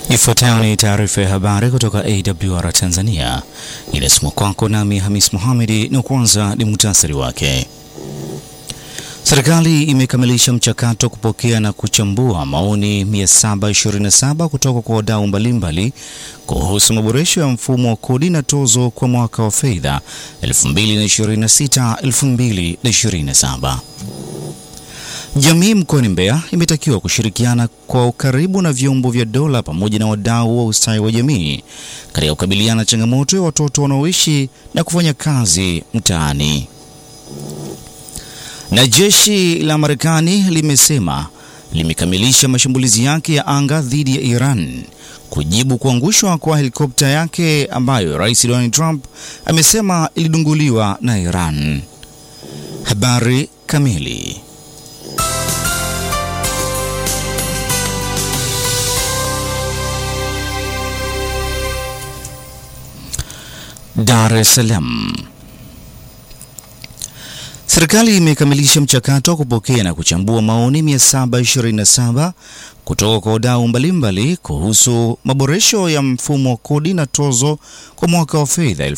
Ifuatayo ni taarifa ya habari kutoka AWR Tanzania, inasomwa kwako nami Hamis Mohamedi, na kwanza ni muhtasari wake. Serikali imekamilisha mchakato wa kupokea na kuchambua maoni 727 kutoka kwa wadau mbalimbali kuhusu maboresho ya mfumo wa kodi na tozo kwa mwaka wa fedha 2026-2027. Jamii mkoani Mbeya imetakiwa kushirikiana kwa ukaribu na vyombo vya dola pamoja na wadau wa ustawi wa jamii katika kukabiliana na changamoto ya watoto wanaoishi na kufanya kazi mtaani. Na jeshi la Marekani limesema limekamilisha mashambulizi yake ya anga dhidi ya Iran kujibu kuangushwa kwa helikopta yake ambayo Rais Donald Trump amesema ilidunguliwa na Iran. Habari kamili. Dar es Salaam. Serikali imekamilisha mchakato wa kupokea na kuchambua maoni 727 kutoka kwa wadau mbalimbali kuhusu maboresho ya mfumo wa kodi na tozo kwa mwaka wa fedha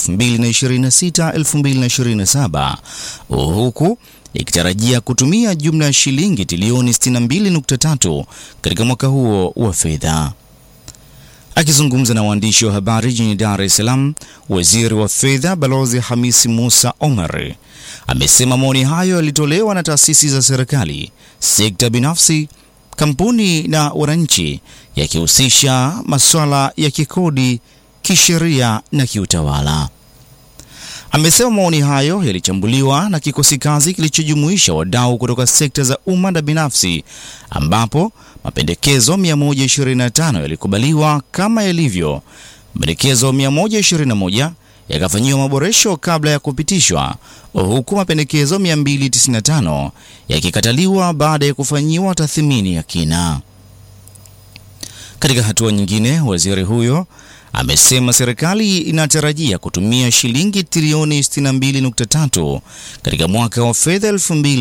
2026-2027 huku ikitarajia kutumia jumla ya shilingi trilioni 62.3 katika mwaka huo wa fedha. Akizungumza na waandishi wa habari jijini Dar es Salaam, waziri wa fedha Balozi Hamisi Musa Omar amesema maoni hayo yalitolewa na taasisi za serikali, sekta binafsi, kampuni na wananchi, yakihusisha masuala ya kikodi, kisheria na kiutawala. Amesema maoni hayo yalichambuliwa na kikosi kazi kilichojumuisha wadau kutoka sekta za umma na binafsi, ambapo mapendekezo 125 yalikubaliwa kama yalivyo. Mapendekezo 121 yakafanyiwa maboresho kabla ya kupitishwa, huku mapendekezo 295 yakikataliwa baada ya kufanyiwa tathmini ya kina. Katika hatua nyingine, waziri huyo amesema serikali inatarajia kutumia shilingi trilioni 62.3 katika mwaka wa fedha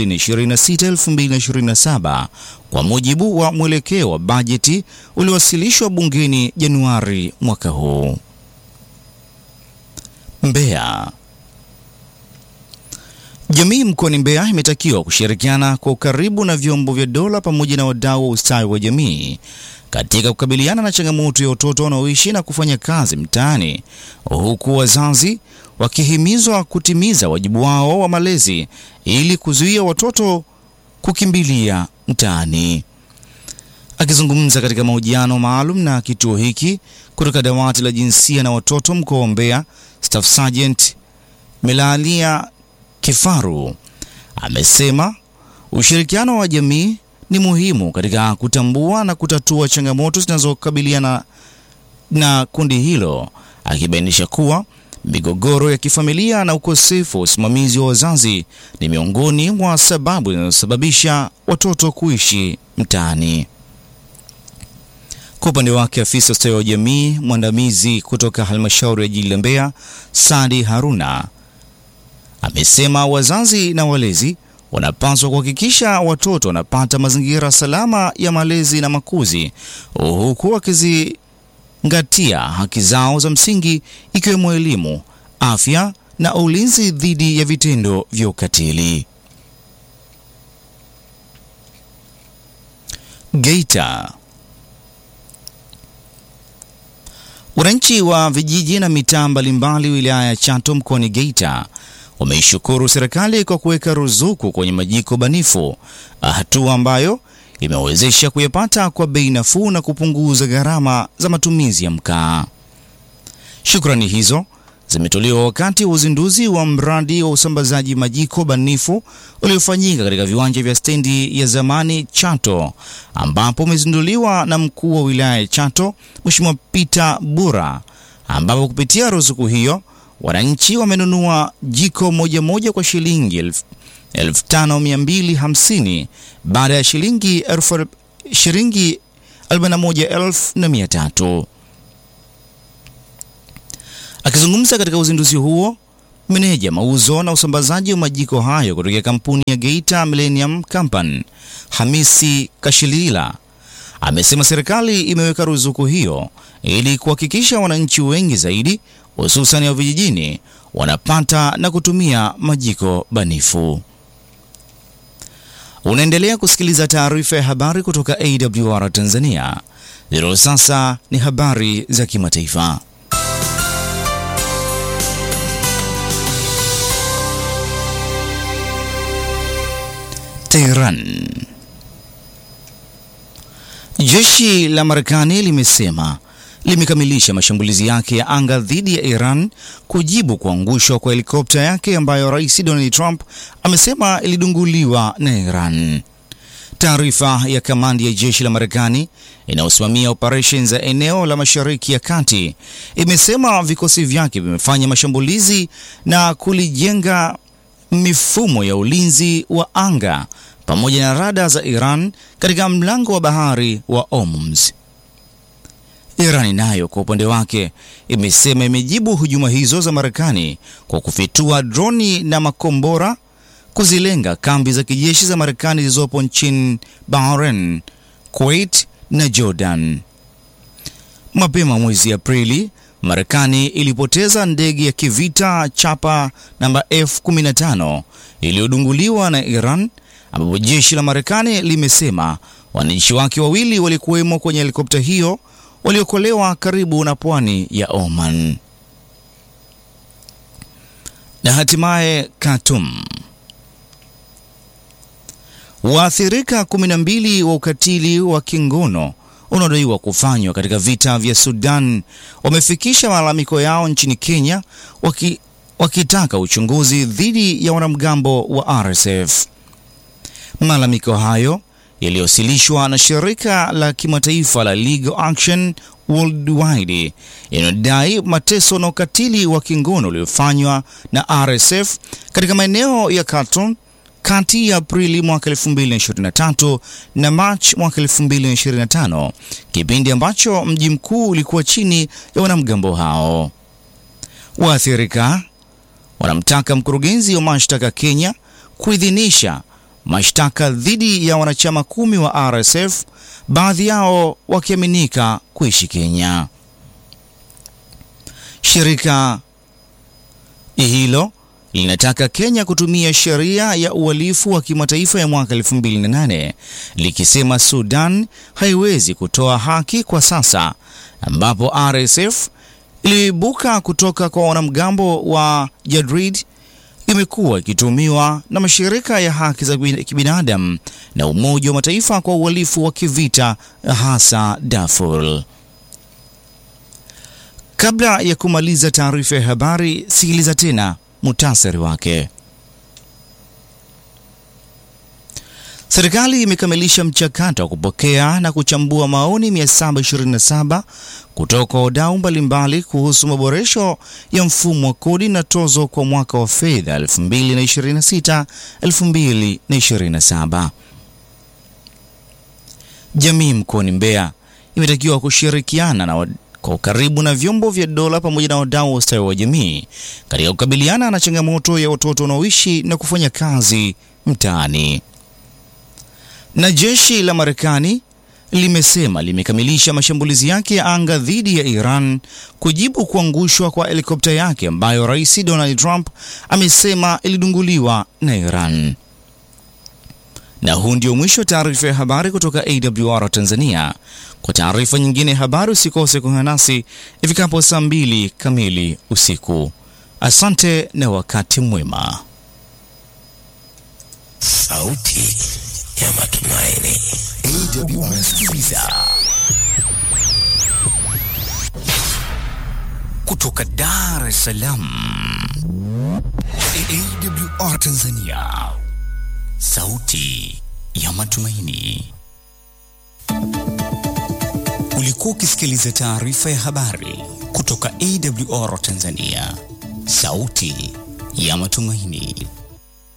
2026-2027 kwa mujibu wa mwelekeo wa bajeti uliowasilishwa bungeni Januari mwaka huu. Mbeya. Jamii mkoani Mbeya imetakiwa kushirikiana kwa ukaribu na vyombo vya dola pamoja na wadau wa ustawi wa jamii katika kukabiliana na changamoto ya watoto wanaoishi na kufanya kazi mtaani, huku wazazi wakihimizwa kutimiza wajibu wao wa malezi ili kuzuia watoto kukimbilia mtaani. Akizungumza katika mahojiano maalum na kituo hiki kutoka dawati la jinsia na watoto mkoa wa Mbeya, Staff Sergeant Melalia Kifaru amesema ushirikiano wa jamii ni muhimu katika kutambua na kutatua changamoto zinazokabiliana na kundi hilo, akibainisha kuwa migogoro ya kifamilia na ukosefu wa usimamizi wa wazazi ni miongoni mwa sababu zinazosababisha watoto kuishi mtaani. Kwa upande wake, afisa ustawi wa jamii mwandamizi kutoka halmashauri ya jiji la Mbeya, Sadi Haruna, amesema wazazi na walezi wanapaswa kuhakikisha watoto wanapata mazingira salama ya malezi na makuzi, huku wakizingatia haki zao za msingi ikiwemo elimu, afya na ulinzi dhidi ya vitendo vya ukatili. Geita. Wananchi wa vijiji na mitaa mbalimbali wilaya ya Chato mkoani Geita wameishukuru serikali kwa kuweka ruzuku kwenye majiko banifu, hatua ambayo imewezesha kuyapata kwa bei nafuu na kupunguza gharama za matumizi ya mkaa. Shukrani hizo zimetolewa wakati wa uzinduzi wa mradi wa usambazaji majiko banifu uliofanyika katika viwanja vya stendi ya zamani Chato, ambapo umezinduliwa na mkuu wa wilaya ya Chato Mheshimiwa Peter Bura, ambapo kupitia ruzuku hiyo wananchi wamenunua jiko moja moja kwa shilingi elfu 5250 baada ya shilingi shilingi 41300. Akizungumza katika uzinduzi huo, meneja mauzo na usambazaji wa majiko hayo kutoka kampuni ya Geita Millennium Company Hamisi Kashilila amesema serikali imeweka ruzuku hiyo ili kuhakikisha wananchi wengi zaidi hususan wa vijijini wanapata na kutumia majiko banifu. Unaendelea kusikiliza taarifa ya habari kutoka AWR Tanzania. Zero sasa ni habari za kimataifa. Tehran. Jeshi la Marekani limesema limekamilisha mashambulizi yake ya anga dhidi ya Iran kujibu kuangushwa kwa helikopta yake ambayo Rais Donald Trump amesema ilidunguliwa na Iran. Taarifa ya kamandi ya jeshi la Marekani inayosimamia operesheni za eneo la Mashariki ya Kati imesema vikosi vyake vimefanya mashambulizi na kulijenga mifumo ya ulinzi wa anga pamoja na rada za Iran katika mlango wa bahari wa Hormuz. Iran nayo kwa upande wake imesema imejibu hujuma hizo za Marekani kwa kufitua droni na makombora kuzilenga kambi za kijeshi za Marekani zilizopo nchini Bahrain, Kuwait na Jordan. Mapema mwezi Aprili, Marekani ilipoteza ndege ya kivita chapa namba F-15 iliyodunguliwa na Iran, ambapo jeshi la Marekani limesema wanajeshi wake wawili walikuwemo kwenye helikopta hiyo waliokolewa karibu na pwani ya Oman. Na hatimaye Khartoum. Waathirika 12 wa ukatili wa kingono unaodaiwa kufanywa katika vita vya Sudan wamefikisha malalamiko yao nchini Kenya waki, wakitaka uchunguzi dhidi ya wanamgambo wa RSF. Malalamiko hayo yaliyowasilishwa na shirika la kimataifa la Legal Action Worldwide yanayodai mateso na ukatili wa kingono uliofanywa na RSF katika maeneo ya Khartoum kati ya Aprili mwaka 2023 na Machi mwaka 2025, kipindi ambacho mji mkuu ulikuwa chini ya wanamgambo hao. Waathirika wanamtaka mkurugenzi wa mashtaka Kenya kuidhinisha mashtaka dhidi ya wanachama kumi wa RSF, baadhi yao wakiaminika kuishi Kenya. Shirika hilo linataka Kenya kutumia sheria ya uhalifu wa kimataifa ya mwaka 2008 likisema Sudan haiwezi kutoa haki kwa sasa, ambapo RSF iliibuka kutoka kwa wanamgambo wa Jadrid imekuwa ikitumiwa na mashirika ya haki za kibinadamu na Umoja wa Mataifa kwa uhalifu wa kivita hasa Darfur. Kabla ya kumaliza taarifa ya habari, sikiliza tena muhtasari wake. Serikali imekamilisha mchakato wa kupokea na kuchambua maoni 727 kutoka kwa wadau mbalimbali kuhusu maboresho ya mfumo wa kodi na tozo kwa mwaka wa fedha 2026 2027. Jamii mkoani Mbeya imetakiwa kushirikiana na kwa ukaribu na vyombo vya dola pamoja na wadau wa ustawi wa jamii katika kukabiliana na changamoto ya watoto wanaoishi na kufanya kazi mtaani. Na jeshi la Marekani limesema limekamilisha mashambulizi yake ya anga dhidi ya Iran kujibu kuangushwa kwa helikopta yake ambayo Rais Donald Trump amesema ilidunguliwa na Iran. Na huu ndio mwisho wa taarifa ya habari kutoka AWR Tanzania. Kwa taarifa nyingine ya habari usikose kuungana nasi ifikapo saa mbili kamili usiku. Asante na wakati mwema. Sauti ya Matumaini, AWR sikiliza kutoka Dar es Salaam, AWR Tanzania, sauti ya matumaini. Ulikuwa ukisikiliza taarifa ya habari kutoka AWR Tanzania, sauti ya matumaini.